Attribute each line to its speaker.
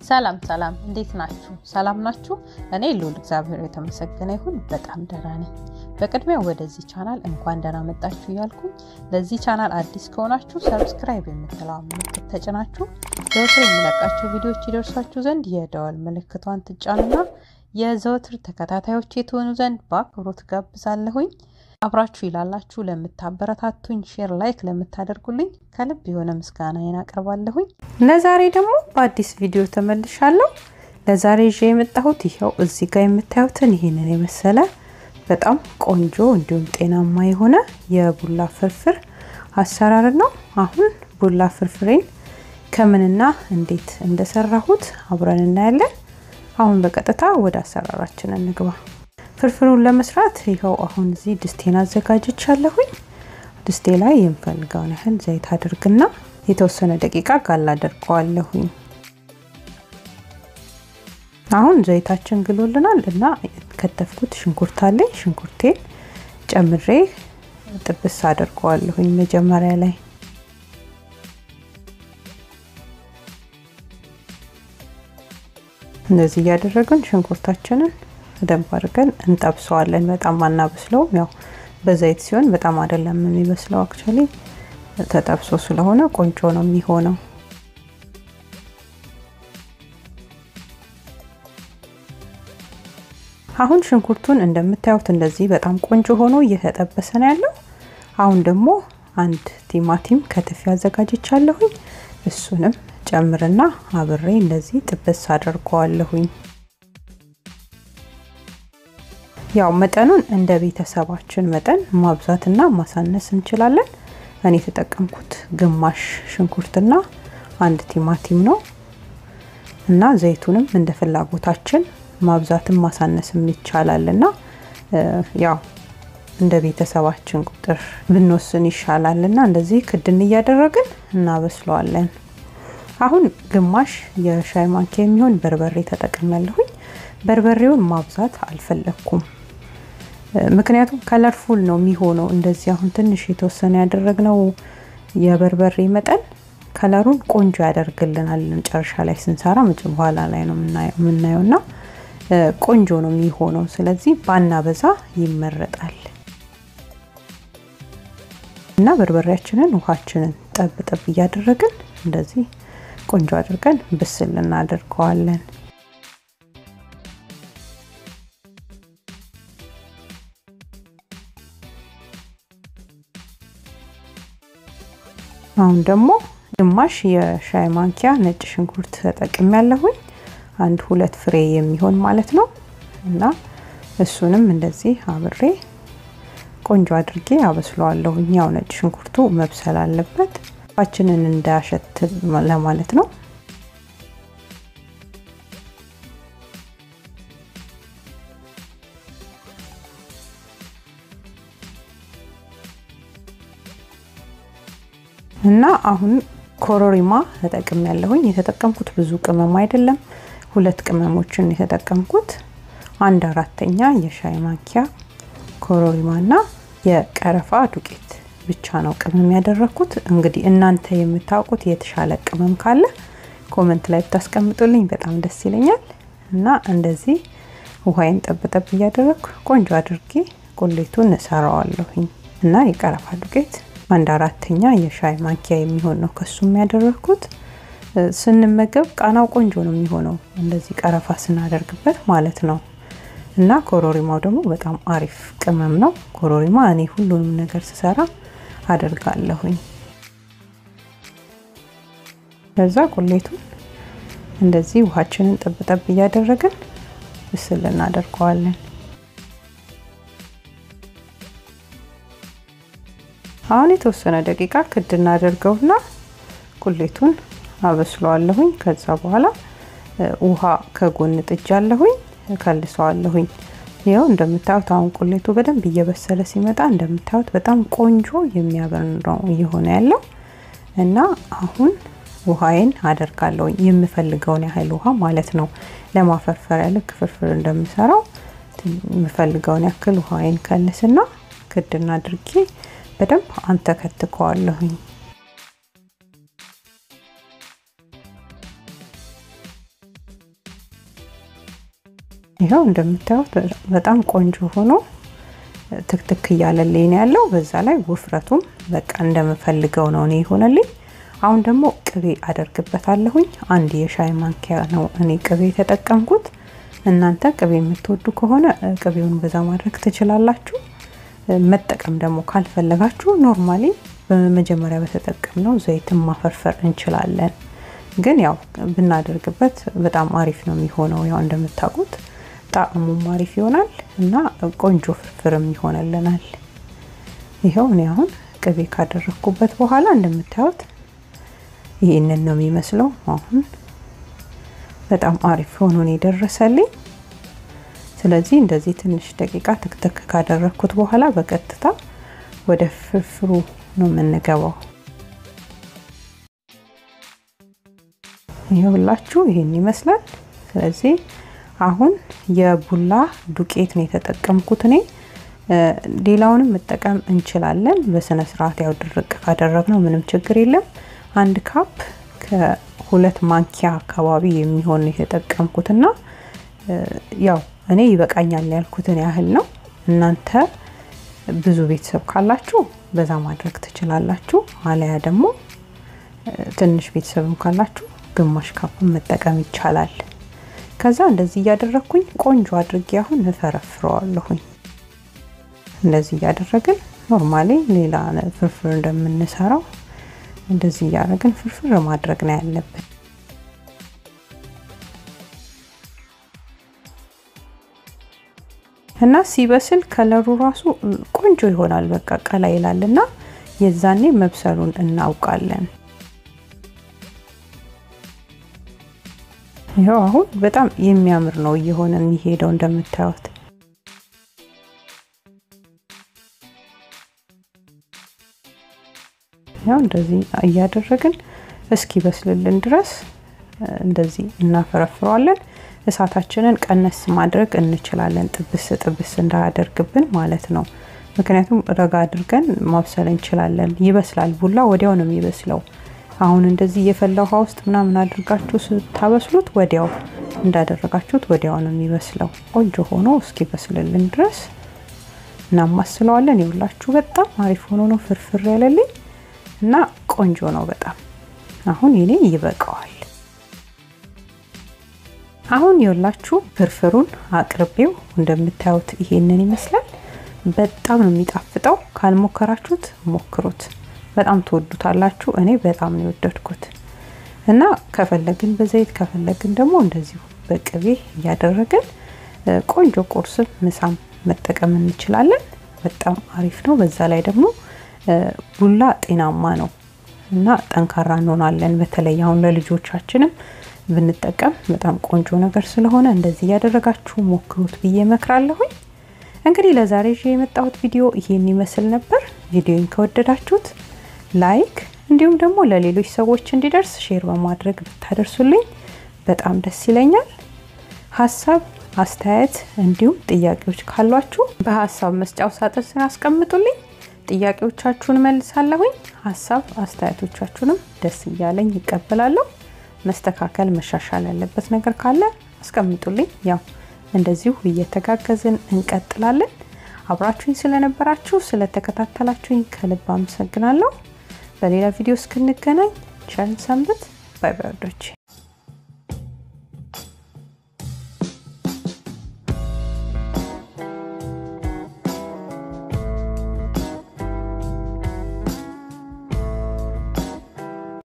Speaker 1: ሰላም ሰላም፣ እንዴት ናችሁ? ሰላም ናችሁ? እኔ ልዑል እግዚአብሔር የተመሰገነ ይሁን በጣም ደህና ነኝ። በቅድሚያ ወደዚህ ቻናል እንኳን ደህና መጣችሁ እያልኩኝ ለዚህ ቻናል አዲስ ከሆናችሁ ሰብስክራይብ የምትለዋ ምልክት ተጭናችሁ ዘወትር የሚለቃቸው ቪዲዮዎች ይደርሷችሁ ዘንድ የደወል ምልክቷን ትጫኑና የዘወትር ተከታታዮች የተሆኑ ዘንድ በአክብሮት ጋብዛለሁኝ። አብራችሁ ይላላችሁ ለምታበረታቱኝ፣ ሼር ላይክ ለምታደርጉልኝ ከልብ የሆነ ምስጋናዬን አቀርባለሁኝ። ለዛሬ ደግሞ በአዲስ ቪዲዮ ተመልሻለሁ። ለዛሬ ይዤ የመጣሁት ይኸው እዚህ ጋር የምታዩትን ይህንን የመሰለ በጣም ቆንጆ እንዲሁም ጤናማ የሆነ የቡላ ፍርፍር አሰራር ነው። አሁን ቡላ ፍርፍሬን ከምንና እንዴት እንደሰራሁት አብረን እናያለን። አሁን በቀጥታ ወደ አሰራራችን እንግባ። ፍርፍሩን ለመስራት ይኸው አሁን እዚህ ድስቴን አዘጋጅቻለሁኝ። ድስቴ ላይ የምፈልገውን ያህል ዘይት አድርግና የተወሰነ ደቂቃ ጋላ አደርገዋለሁኝ። አሁን ዘይታችን ግሎልናል እና ከተፍኩት ሽንኩርት አለኝ። ሽንኩርቴን ጨምሬ ጥብስ አደርገዋለሁኝ መጀመሪያ ላይ እንደዚህ እያደረግን ሽንኩርታችንን በደንብ አድርገን እንጠብሰዋለን። በጣም አናበስለውም። ያው በዘይት ሲሆን በጣም አይደለም የሚበስለው። አክቹዋሊ ተጠብሶ ስለሆነ ቆንጆ ነው የሚሆነው። አሁን ሽንኩርቱን እንደምታዩት እንደዚህ በጣም ቆንጆ ሆኖ እየተጠበሰ ነው ያለው። አሁን ደግሞ አንድ ቲማቲም ከትፌ አዘጋጅቻለሁኝ። እሱንም ጨምርና አብሬ እንደዚህ ጥብስ አድርገዋለሁኝ። ያው መጠኑን እንደ ቤተሰባችን መጠን ማብዛትና ማሳነስ እንችላለን። እኔ የተጠቀምኩት ግማሽ ሽንኩርትና አንድ ቲማቲም ነው እና ዘይቱንም እንደ ፍላጎታችን ማብዛትም ማሳነስም ይቻላል እና ያው እንደ ቤተሰባችን ቁጥር ብንወስን ይሻላል እና እንደዚህ ክድን እያደረግን እናበስለዋለን። አሁን ግማሽ የሻይ ማንኪያ የሚሆን በርበሬ ተጠቅሜያለሁኝ። በርበሬውን ማብዛት አልፈለግኩም፣ ምክንያቱም ከለርፉል ነው የሚሆነው። እንደዚህ አሁን ትንሽ የተወሰነ ያደረግነው የበርበሬ መጠን ከለሩን ቆንጆ ያደርግልናል። መጨረሻ ላይ ስንሰራ መጭ በኋላ ላይ ነው የምናየው እና ቆንጆ ነው የሚሆነው። ስለዚህ ባና በዛ ይመረጣል እና በርበሬያችንን ውሃችንን ጠብ ጠብ እያደረግን እንደዚህ ቆንጆ አድርገን ብስል እናደርገዋለን። አሁን ደግሞ ግማሽ የሻይ ማንኪያ ነጭ ሽንኩርት ተጠቅም ያለሁኝ አንድ ሁለት ፍሬ የሚሆን ማለት ነው እና እሱንም እንደዚህ አብሬ ቆንጆ አድርጌ አበስለዋለሁኝ። ያው ነጭ ሽንኩርቱ መብሰል አለበት ፋችንን እንዳያሸት ለማለት ነው። እና አሁን ኮረሪማ ተጠቅም ያለሁኝ የተጠቀምኩት ብዙ ቅመም አይደለም፣ ሁለት ቅመሞችን የተጠቀምኩት አንድ አራተኛ የሻይ ማንኪያ ኮረሪማ እና የቀረፋ ዱቄት ብቻ ነው ቅመም ያደረኩት። እንግዲህ እናንተ የምታውቁት የተሻለ ቅመም ካለ ኮመንት ላይ ብታስቀምጡልኝ በጣም ደስ ይለኛል። እና እንደዚህ ውሃዬን ጠብጠብ እያደረግኩ ቆንጆ አድርጌ ቁሌቱን እሰራዋለሁኝ እና የቀረፋ ዱቄት አንድ አራተኛ የሻይ ማንኪያ የሚሆን ነው ከሱም ያደረግኩት። ስንመገብ ቃናው ቆንጆ ነው የሚሆነው እንደዚህ ቀረፋ ስናደርግበት ማለት ነው። እና ኮሮሪማው ደግሞ በጣም አሪፍ ቅመም ነው። ኮሮሪማ እኔ ሁሉንም ነገር ስሰራ አደርጋለሁኝ። ከዛ ቁሌቱን እንደዚህ ውሃችንን ጠብጠብ እያደረግን ብስል እናደርገዋለን። አሁን የተወሰነ ደቂቃ ክድ እናደርገውና ቁሌቱን አበስለዋለሁኝ። ከዛ በኋላ ውሃ ከጎን ጥጃለሁኝ እከልሰዋለሁኝ። ይኸው እንደምታዩት አሁን ቁሌቱ በደንብ እየበሰለ ሲመጣ እንደምታዩት በጣም ቆንጆ የሚያበር ነው እየሆነ ያለው እና አሁን ውሃዬን አደርጋለሁኝ የምፈልገውን ያህል ውሃ ማለት ነው። ለማፈርፈሪያ ልክ ፍርፍር እንደምሰራው የምፈልገውን ያክል ውሃዬን ከልስና ክድና አድርጌ በደንብ አንተከትከዋለሁኝ። ይኸው እንደምታዩት በጣም ቆንጆ ሆኖ ትክትክ እያለልኝ ነው ያለው። በዛ ላይ ውፍረቱም በቃ እንደምፈልገው ነው እኔ የሆነልኝ። አሁን ደግሞ ቅቤ አደርግበታለሁኝ። አንድ የሻይ ማንኪያ ነው እኔ ቅቤ የተጠቀምኩት። እናንተ ቅቤ የምትወዱ ከሆነ ቅቤውን በዛ ማድረግ ትችላላችሁ። መጠቀም ደግሞ ካልፈለጋችሁ ኖርማሊ በመጀመሪያ በተጠቀምነው ዘይትን ማፈርፈር እንችላለን። ግን ያው ብናደርግበት በጣም አሪፍ ነው የሚሆነው። ያው እንደምታውቁት ጣዕሙም አሪፍ ይሆናል እና ቆንጆ ፍርፍርም ይሆንልናል። ይኸው እኔ አሁን ቅቤ ካደረግኩበት በኋላ እንደምታዩት ይህንን ነው የሚመስለው። አሁን በጣም አሪፍ ሆኖ ነው የደረሰልኝ። ስለዚህ እንደዚህ ትንሽ ደቂቃ ትክትክ ካደረግኩት በኋላ በቀጥታ ወደ ፍርፍሩ ነው የምንገባው። ይኸውላችሁ ይሄን ይመስላል። ስለዚህ አሁን የቡላ ዱቄት ነው የተጠቀምኩት እኔ። ሌላውንም መጠቀም እንችላለን በስነ ስርዓት ያው ድርቅ ካደረግነው ምንም ችግር የለም። አንድ ካፕ ከሁለት ማንኪያ አካባቢ የሚሆን ነው የተጠቀምኩትና ያው እኔ ይበቃኛል ያልኩትን ያህል ነው። እናንተ ብዙ ቤተሰብ ካላችሁ በዛ ማድረግ ትችላላችሁ። አለያ ደግሞ ትንሽ ቤተሰብም ካላችሁ ግማሽ ካፕን መጠቀም ይቻላል። ከዛ እንደዚህ እያደረግኩኝ ቆንጆ አድርጌ አሁን እፈረፍረዋለሁኝ። እንደዚህ እያደረግን ኖርማሊ ሌላ ፍርፍር እንደምንሰራው እንደዚህ እያደረግን ፍርፍር ማድረግ ነው ያለብን። እና ሲበስል ከለሩ ራሱ ቆንጆ ይሆናል። በቃ ቀላ ይላል እና የዛኔ መብሰሉን እናውቃለን። ይኸው አሁን በጣም የሚያምር ነው እየሆነ የሚሄደው እንደምታዩት። ያው እንደዚህ እያደረግን እስኪ በስልልን ድረስ እንደዚህ እናፈረፍረዋለን። እሳታችንን ቀነስ ማድረግ እንችላለን፣ ጥብስ ጥብስ እንዳያደርግብን ማለት ነው። ምክንያቱም ረጋ አድርገን ማብሰል እንችላለን። ይበስላል። ቡላ ወዲያው ነው የሚበስለው። አሁን እንደዚህ የፈላ ውሃ ውስጥ ምናምን አድርጋችሁ ስታበስሉት ወዲያው እንዳደረጋችሁት ወዲያው ነው የሚበስለው። ቆንጆ ሆኖ እስኪ በስልልን ድረስ እናማስለዋለን። ይውላችሁ በጣም አሪፍ ሆኖ ነው ፍርፍር ያለልኝ እና ቆንጆ ነው በጣም አሁን የኔ ይበቃዋል። አሁን የወላችሁ ፍርፍሩን አቅርቤው እንደምታዩት ይሄንን ይመስላል። በጣም ነው የሚጣፍጠው። ካልሞከራችሁት ሞክሩት፣ በጣም ትወዱታላችሁ። እኔ በጣም ነው የወደድኩት እና ከፈለግን በዘይት ከፈለግን ደግሞ እንደዚሁ በቅቤ እያደረግን ቆንጆ ቁርስም ምሳም መጠቀም እንችላለን። በጣም አሪፍ ነው። በዛ ላይ ደግሞ ቡላ ጤናማ ነው እና ጠንካራ እንሆናለን። በተለይ አሁን ለልጆቻችንም ብንጠቀም በጣም ቆንጆ ነገር ስለሆነ እንደዚህ እያደረጋችሁ ሞክሩት ብዬ እመክራለሁኝ። እንግዲህ ለዛሬ ይዤ የመጣሁት ቪዲዮ ይሄን ይመስል ነበር። ቪዲዮን ከወደዳችሁት ላይክ፣ እንዲሁም ደግሞ ለሌሎች ሰዎች እንዲደርስ ሼር በማድረግ ብታደርሱልኝ በጣም ደስ ይለኛል። ሀሳብ አስተያየት፣ እንዲሁም ጥያቄዎች ካሏችሁ በሀሳብ መስጫው ሳጥን ስር አስቀምጡልኝ። ጥያቄዎቻችሁን መልሳለሁኝ። ሀሳብ አስተያየቶቻችሁንም ደስ እያለኝ ይቀበላለሁ። መስተካከል መሻሻል ያለበት ነገር ካለ አስቀምጡልኝ። ያው እንደዚሁ እየተጋገዝን እንቀጥላለን። አብራችሁኝ ስለነበራችሁ ስለተከታተላችሁኝ ከልብ አመሰግናለሁ። በሌላ ቪዲዮ እስክንገናኝ ቸርን ሰንብት። ባይ ባይ ወዶቼ